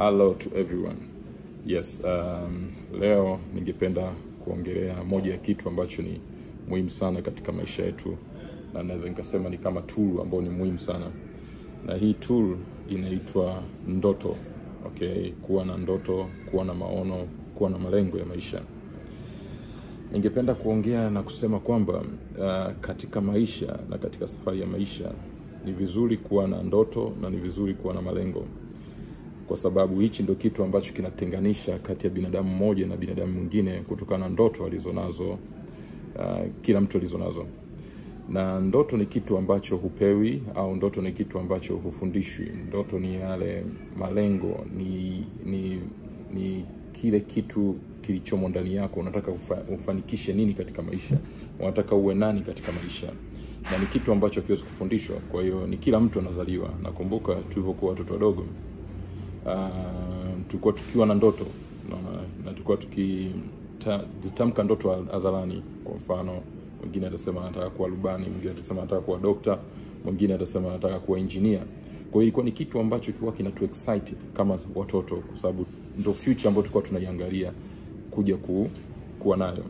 Hello to everyone. Yes, um, leo ningependa kuongelea moja ya kitu ambacho ni muhimu sana katika maisha yetu, na naweza nikasema ni kama tool ambayo ni muhimu sana, na hii tool inaitwa ndoto. Okay, kuwa na ndoto, kuwa na maono, kuwa na malengo ya maisha. Ningependa kuongea na kusema kwamba uh, katika maisha na katika safari ya maisha ni vizuri kuwa na ndoto na ni vizuri kuwa na malengo kwa sababu hichi ndo kitu ambacho kinatenganisha kati ya binadamu mmoja na binadamu mwingine kutokana na ndoto alizonazo uh, kila mtu alizonazo na ndoto ni kitu ambacho hupewi au ndoto ni kitu ambacho hufundishwi ndoto ni yale malengo ni ni ni kile kitu kilichomo ndani yako unataka ufa, ufanikishe nini katika maisha unataka uwe nani katika maisha na ni kitu ambacho hakiwezi kufundishwa kwa hiyo ni kila mtu anazaliwa nakumbuka tulivyokuwa watoto wadogo uh, tulikuwa tukiwa na ndoto na, na tulikuwa tukitamka ndoto hadharani kwa mfano mwingine atasema anataka kuwa rubani mwingine atasema anataka kuwa dokta mwingine atasema anataka kuwa injinia kwa hiyo ilikuwa ni kitu ambacho kilikuwa kinatu excite kama watoto kwa sababu ndo future ambayo tulikuwa tunaiangalia kuja ku, kuwa nayo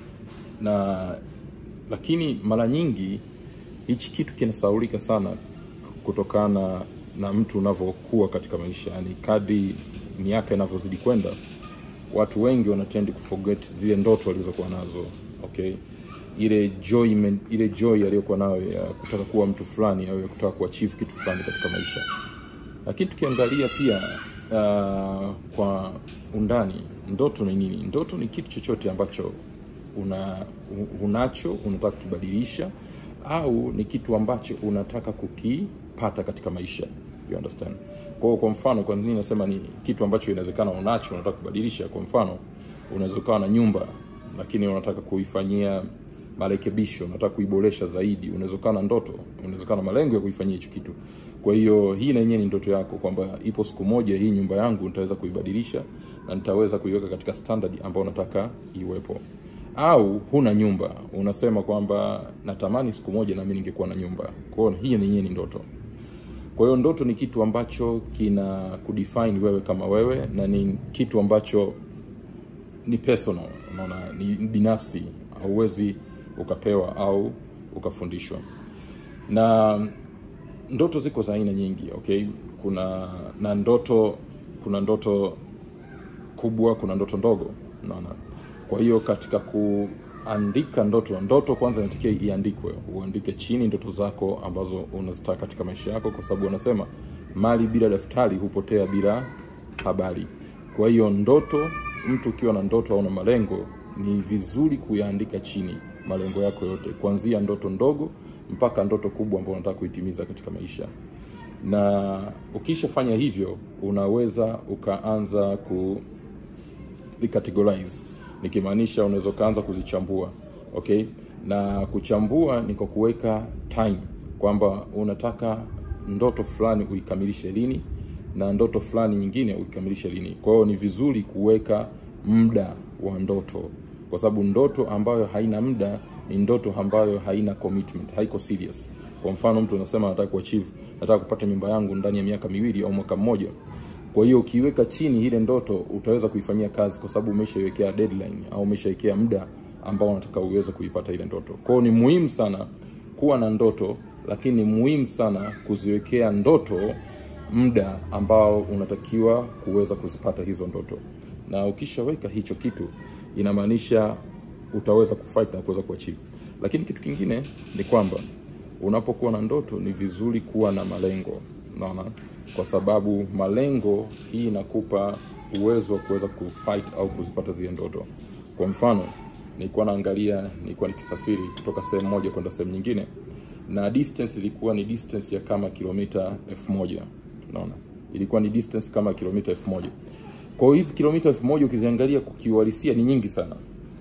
na lakini mara nyingi hichi kitu kinasaulika sana kutokana na mtu unavyokuwa katika maisha yani kadri miaka inavyozidi kwenda watu wengi wanatendi kuforget zile ndoto walizokuwa nazo okay ile joy ile joy aliyokuwa nayo ya kutaka kuwa mtu fulani au ya kutaka kuachieve kitu fulani katika maisha lakini tukiangalia pia uh, kwa undani ndoto ni nini ndoto ni kitu chochote ambacho una unacho unataka kukibadilisha au ni kitu ambacho unataka kukipata katika maisha you understand kwa kwa mfano kwa nini nasema ni kitu ambacho inawezekana unacho unataka kubadilisha kwa mfano unaweza ukawa na nyumba lakini unataka kuifanyia marekebisho unataka kuiboresha zaidi unaweza ukawa na ndoto unaweza ukawa na malengo ya kuifanyia hicho kitu kwa hiyo hii na yenyewe ni ndoto yako kwamba ipo siku moja hii nyumba yangu nitaweza kuibadilisha na nitaweza kuiweka katika standard ambayo nataka iwepo au huna nyumba unasema kwamba natamani siku moja nami ningekuwa na nyumba kwa hiyo hii yenyewe ni ndoto kwa hiyo ndoto ni kitu ambacho kina kudefine wewe kama wewe na ni kitu ambacho ni personal unaona ni binafsi hauwezi ukapewa au ukafundishwa na ndoto ziko za aina nyingi okay kuna na ndoto kuna ndoto kubwa kuna ndoto ndogo unaona kwa hiyo katika kuandika ndoto ndoto kwanza inatakiwa iandikwe uandike chini ndoto zako ambazo unazitaka katika maisha yako kwa sababu wanasema mali bila daftari hupotea bila habari kwa hiyo ndoto mtu ukiwa na ndoto au na malengo ni vizuri kuyaandika chini malengo yako yote kuanzia ndoto ndogo mpaka ndoto kubwa ambayo unataka kuitimiza katika maisha na ukishafanya hivyo unaweza ukaanza ku categorize nikimaanisha unaweza ukaanza kuzichambua okay na kuchambua ni kwa kuweka time kwamba unataka ndoto fulani uikamilishe lini na ndoto fulani nyingine uikamilishe lini kwa hiyo ni vizuri kuweka muda wa ndoto kwa sababu ndoto ambayo haina muda ni ndoto ambayo haina commitment haiko serious kwa mfano mtu anasema nataka kuachieve nataka kupata nyumba yangu ndani ya miaka miwili au mwaka mmoja kwa hiyo ukiweka chini ile ndoto utaweza kuifanyia kazi kwa sababu umeshaiwekea deadline au umeshaiwekea muda ambao unataka uweze kuipata ile ndoto kwa hiyo ni muhimu sana kuwa na ndoto lakini ni muhimu sana kuziwekea ndoto muda ambao unatakiwa kuweza kuzipata hizo ndoto na ukishaweka hicho kitu inamaanisha utaweza kufight na kuweza kuachieve lakini kitu kingine ni kwamba unapokuwa na ndoto ni vizuri kuwa na malengo unaona kwa sababu malengo hii inakupa uwezo wa kuweza kufight au kuzipata zile ndoto kwa mfano nilikuwa naangalia nilikuwa nikisafiri kutoka sehemu moja kwenda sehemu nyingine na distance ilikuwa ni distance ya kama kilomita elfu moja unaona ilikuwa ni distance kama kilomita elfu moja kwa hiyo hizi kilomita elfu moja ukiziangalia kukiuhalisia ni nyingi sana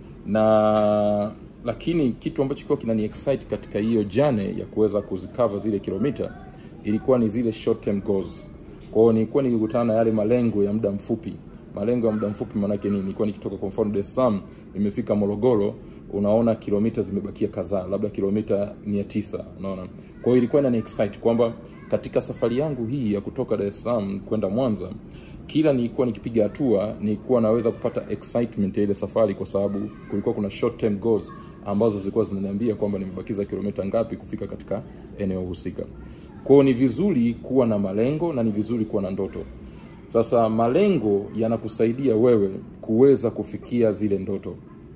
na lakini kitu ambacho kilikuwa kinani excite katika hiyo jane ya kuweza kuzikava zile kilomita ilikuwa ni zile short term goals kwa hiyo nilikuwa nikikutana na yale malengo ya muda mfupi malengo ya muda mfupi maanake nini nilikuwa nikitoka kwa mfano Dar es Salaam nimefika Morogoro unaona kilomita zimebakia kadhaa labda kilomita mia tisa unaona kwa hiyo ilikuwa inani excite kwamba katika safari yangu hii ya kutoka Dar es Salaam kwenda Mwanza kila nilikuwa nikipiga hatua nilikuwa naweza kupata excitement ya ile safari, kwa sababu kulikuwa kuna short term goals ambazo zilikuwa zinaniambia kwamba nimebakiza kilomita ngapi kufika katika eneo husika. Kwa hiyo ni vizuri kuwa na malengo na ni vizuri kuwa na ndoto. Sasa malengo yanakusaidia wewe kuweza kufikia zile ndoto,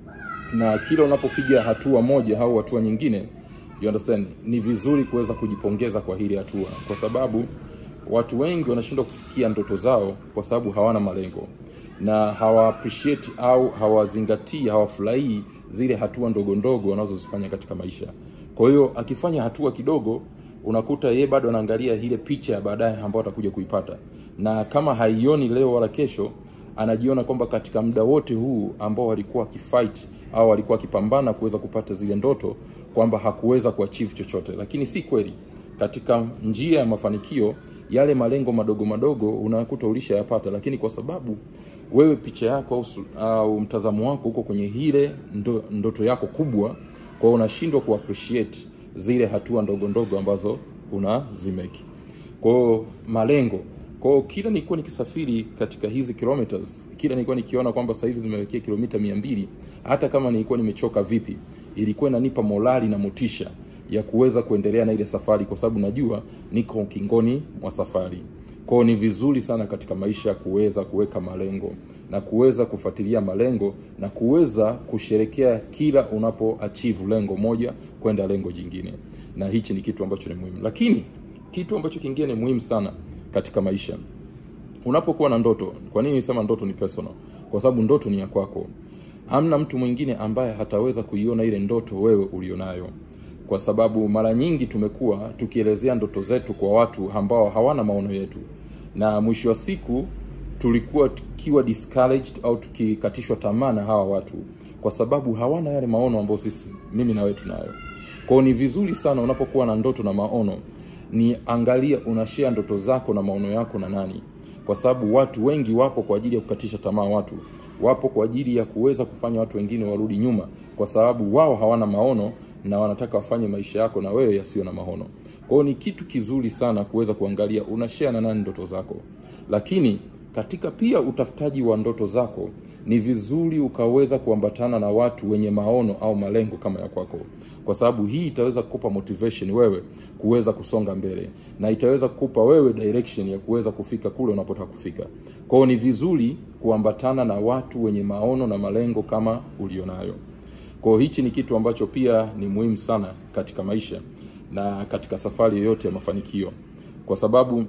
na kila unapopiga hatua moja au hatua nyingine, you understand, ni vizuri kuweza kujipongeza kwa hili hatua, kwa sababu watu wengi wanashindwa kufikia ndoto zao kwa sababu hawana malengo na hawa appreciate au hawazingatii, hawafurahii zile hatua ndogo ndogo wanazozifanya katika maisha. Kwa hiyo akifanya hatua kidogo, unakuta yeye bado anaangalia ile picha ya baadaye ambayo atakuja kuipata, na kama haioni leo wala kesho, anajiona kwamba katika muda wote huu ambao alikuwa akifight au alikuwa akipambana kuweza kupata zile ndoto, kwamba hakuweza kuachieve chochote, lakini si kweli. Katika njia ya mafanikio, yale malengo madogo madogo unakuta ulishayapata, lakini kwa sababu wewe picha yako au, au mtazamo wako uko kwenye ile ndo, ndoto yako kubwa, kwa hiyo unashindwa kuappreciate zile hatua ndogo ndogo ambazo unazimeki. Kwa hiyo malengo, kwa hiyo kila nilikuwa nikisafiri katika hizi kilometers, kila nilikuwa nikiona kwamba sasa hivi nimewekia kilomita mia mbili, hata kama nilikuwa nimechoka vipi, ilikuwa inanipa morali na motisha ya kuweza kuendelea na ile safari, kwa sababu najua niko ukingoni mwa safari. Kwa hiyo ni vizuri sana katika maisha kuweza kuweka malengo na kuweza kufuatilia malengo na kuweza kusherekea kila unapo achieve lengo moja kwenda lengo jingine, na hichi ni kitu ambacho ni muhimu. Lakini kitu ambacho kingine ni muhimu sana katika maisha, unapokuwa na ndoto. Kwa nini nisema ndoto ni personal? Kwa sababu ndoto ni ya kwako, hamna mtu mwingine ambaye hataweza kuiona ile ndoto wewe ulionayo kwa sababu mara nyingi tumekuwa tukielezea ndoto zetu kwa watu ambao hawana maono yetu, na mwisho wa siku tulikuwa tukiwa discouraged au tukikatishwa tamaa na hawa watu, kwa sababu hawana yale maono ambayo sisi, mimi na wewe tunayo. Kwao ni vizuri sana unapokuwa na ndoto na maono, ni angalia unashare ndoto zako na maono yako na nani, kwa sababu watu wengi wapo kwa ajili ya kukatisha tamaa watu, wapo kwa ajili ya kuweza kufanya watu wengine warudi nyuma, kwa sababu wao hawana maono na wanataka wafanye maisha yako na wewe yasiyo na maono. Kwa hiyo ni kitu kizuri sana kuweza kuangalia unashare na nani ndoto zako, lakini katika pia utafutaji wa ndoto zako ni vizuri ukaweza kuambatana na watu wenye maono au malengo kama ya kwako, kwa sababu hii itaweza kukupa motivation wewe kuweza kusonga mbele na itaweza kukupa wewe direction ya kuweza kufika kule unapotaka kufika. Kwa hiyo ni vizuri kuambatana na watu wenye maono na malengo kama ulionayo. Kwa hiyo hichi ni kitu ambacho pia ni muhimu sana katika maisha na katika safari yoyote ya mafanikio, kwa sababu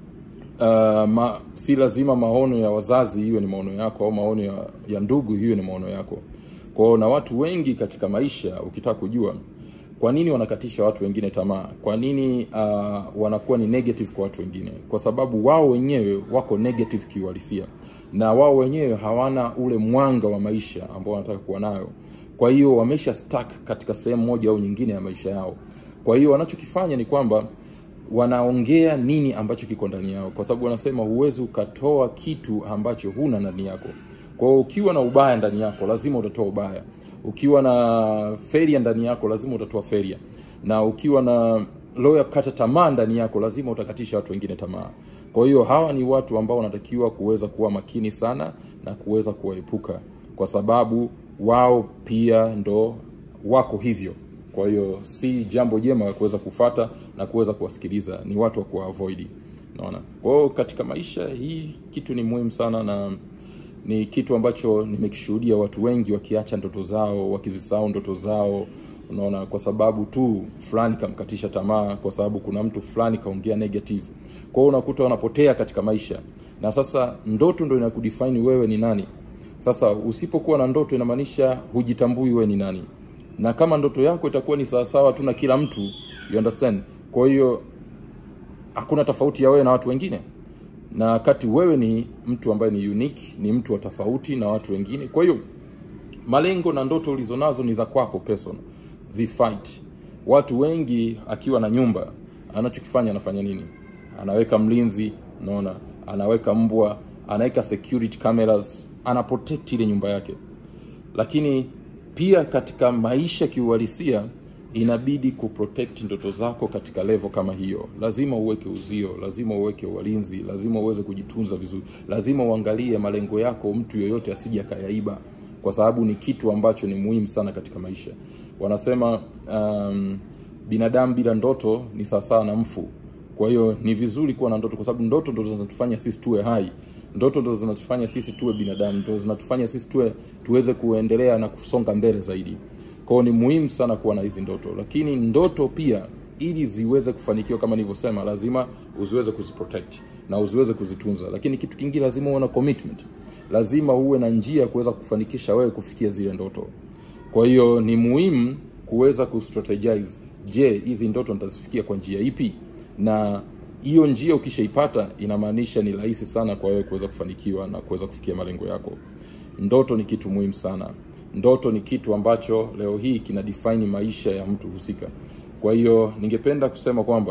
uh, ma, si lazima maono ya wazazi hiyo ni maono yako au maono ya, ya ndugu hiyo ni maono yako. Kwa hiyo na watu wengi katika maisha, ukitaka kujua kwa nini wanakatisha watu wengine tamaa, kwa nini uh, wanakuwa ni negative kwa watu wengine, kwa sababu wao wenyewe wako negative kiuhalisia na wao wenyewe hawana ule mwanga wa maisha ambao wanataka kuwa nayo kwa hiyo wamesha stuck katika sehemu moja au nyingine ya maisha yao. Kwa hiyo wanachokifanya ni kwamba wanaongea nini ambacho kiko ndani yao, kwa sababu wanasema huwezi ukatoa kitu ambacho huna ndani yako. Kwa hiyo ukiwa na ubaya ndani yako lazima utatoa ubaya, ukiwa na failure ndani yako lazima utatoa failure, na ukiwa na roho ya kukata tamaa ndani yako lazima utakatisha watu wengine tamaa. Kwa hiyo hawa ni watu ambao wanatakiwa kuweza kuwa makini sana na kuweza kuwaepuka, kwa sababu wao pia ndo wako hivyo. Kwa hiyo si jambo jema la kuweza kufata na kuweza kuwasikiliza, ni watu wa kuwaavoid. Unaona, kwa hiyo katika maisha hii kitu ni muhimu sana, na ni kitu ambacho nimekishuhudia watu wengi wakiacha ndoto zao, wakizisahau ndoto zao. Unaona, kwa sababu tu fulani kamkatisha tamaa, kwa sababu kuna mtu fulani kaongea negative. Kwa hiyo unakuta wanapotea katika maisha, na sasa ndoto ndo inakudefine wewe ni nani. Sasa usipokuwa na ndoto inamaanisha hujitambui wewe ni nani, na kama ndoto yako itakuwa ni sawasawa tu na kila mtu, you understand. Kwa hiyo hakuna tofauti ya wewe na watu wengine, na wakati wewe ni mtu ambaye ni unique, ni mtu wa tofauti na watu wengine. Kwa hiyo malengo na ndoto ulizonazo ni za kwako personal, zifight. Watu wengi akiwa na nyumba, anachokifanya anafanya nini? Anaweka mlinzi, unaona, anaweka mbwa, anaweka security cameras ana protect ile nyumba yake. Lakini pia katika maisha kiuhalisia, inabidi kuprotect ndoto zako katika level kama hiyo. Lazima uweke uzio, lazima uweke walinzi, lazima uweze kujitunza vizuri, lazima uangalie malengo yako, mtu yoyote asije akayaiba, kwa sababu ni kitu ambacho ni muhimu sana katika maisha. Wanasema um, binadamu bila ndoto ni sawasawa na mfu. Kwa hiyo ni vizuri kuwa na ndoto, kwa sababu ndoto ndo zinatufanya sisi tuwe hai, ndoto ndo zinatufanya sisi tuwe binadamu, ndo zinatufanya sisi tuwe tuweze kuendelea na kusonga mbele zaidi. Kwa hiyo ni muhimu sana kuwa na hizi ndoto, lakini ndoto pia ili ziweze kufanikiwa, kama nilivyosema, lazima uziweze kuziprotect na uziweze kuzitunza. Lakini kitu kingine, lazima uwe na commitment, lazima uwe na njia ya kuweza kufanikisha wewe kufikia zile ndoto. Kwa hiyo ni muhimu kuweza kustrategize, je, hizi ndoto nitazifikia kwa njia ipi? Na hiyo njia ukishaipata, inamaanisha ni rahisi sana kwa wewe kuweza kufanikiwa na kuweza kufikia malengo yako. Ndoto ni kitu muhimu sana. Ndoto ni kitu ambacho leo hii kina define maisha ya mtu husika. Kwa hiyo ningependa kusema kwamba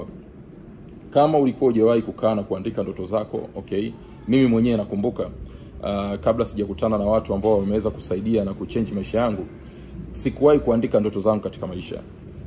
kama ulikuwa hujawahi kukaa na kuandika ndoto zako, okay, mimi mwenyewe nakumbuka uh, kabla sijakutana na watu ambao wameweza kusaidia na kuchange maisha yangu, sikuwahi kuandika ndoto zangu katika maisha.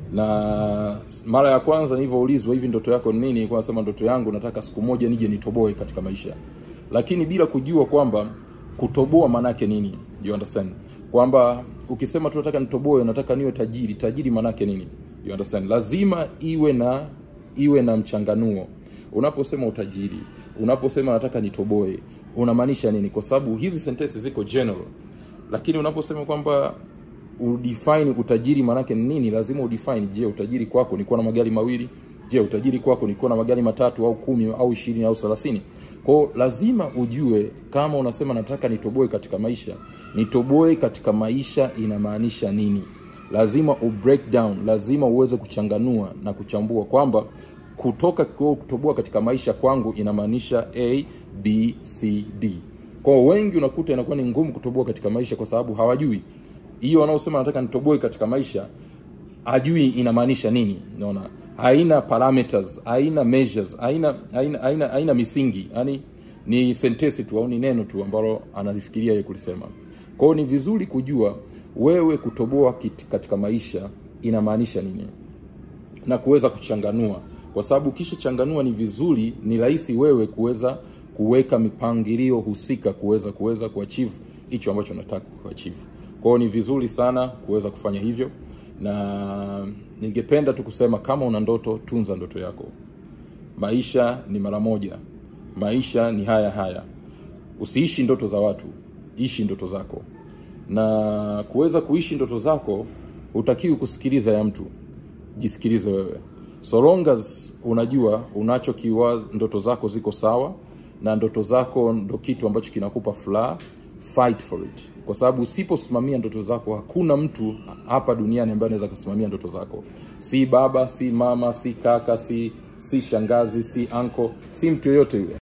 Na mara ya kwanza nilivyoulizwa hivi, ndoto yako ni nini, nilikuwa nasema ndoto yangu nataka siku moja nije nitoboe katika maisha, lakini bila kujua kwamba kutoboa maanake nini. You understand? Kwamba ukisema tu nataka nitoboe, nataka niwe tajiri, tajiri maanake nini? You understand? Lazima iwe na iwe na mchanganuo. Unaposema utajiri, unaposema nataka nitoboe, unamaanisha nini? Kwa sababu hizi sentences ziko general, lakini unaposema kwamba udefine utajiri maanake ni nini, lazima udefine. Je, utajiri kwako ni kuwa na magari mawili? Je, utajiri kwako ni kuwa na magari matatu au kumi au ishirini au thelathini? Kwao lazima ujue, kama unasema nataka nitoboe katika maisha, nitoboe katika maisha inamaanisha nini? Lazima u break down, lazima uweze kuchanganua na kuchambua kwamba kutoka kwa kutoboa katika maisha kwangu inamaanisha A, B, C, D. Kwa wengi unakuta inakuwa ni ngumu kutoboa katika maisha kwa sababu hawajui hiyo wanaosema nataka nitoboe katika maisha, hajui inamaanisha nini. Unaona, haina parameters, haina measures, haina haina haina, haina misingi, yani ni sentensi tu au ni neno tu ambalo analifikiria yeye kulisema. Kwa hiyo ni vizuri kujua wewe kutoboa katika maisha inamaanisha nini na kuweza kuchanganua, kwa sababu ukishachanganua ni vizuri, ni rahisi wewe kuweza kuweka mipangilio husika kuweza kuweza kuachieve hicho ambacho unataka kuachieve. Kwa hiyo ni vizuri sana kuweza kufanya hivyo, na ningependa tu kusema kama una ndoto, tunza ndoto yako. Maisha ni mara moja, maisha ni haya haya. Usiishi ndoto za watu, ishi ndoto zako. Na kuweza kuishi ndoto zako, hutakiwi kusikiliza ya mtu, jisikilize wewe. So long as unajua unachokiwa, ndoto zako ziko sawa na ndoto zako ndo kitu ambacho kinakupa furaha, fight for it kwa sababu usiposimamia ndoto zako, hakuna mtu hapa duniani ambaye anaweza kusimamia ndoto zako. Si baba, si mama, si kaka, si si shangazi, si anko, si mtu yoyote yule.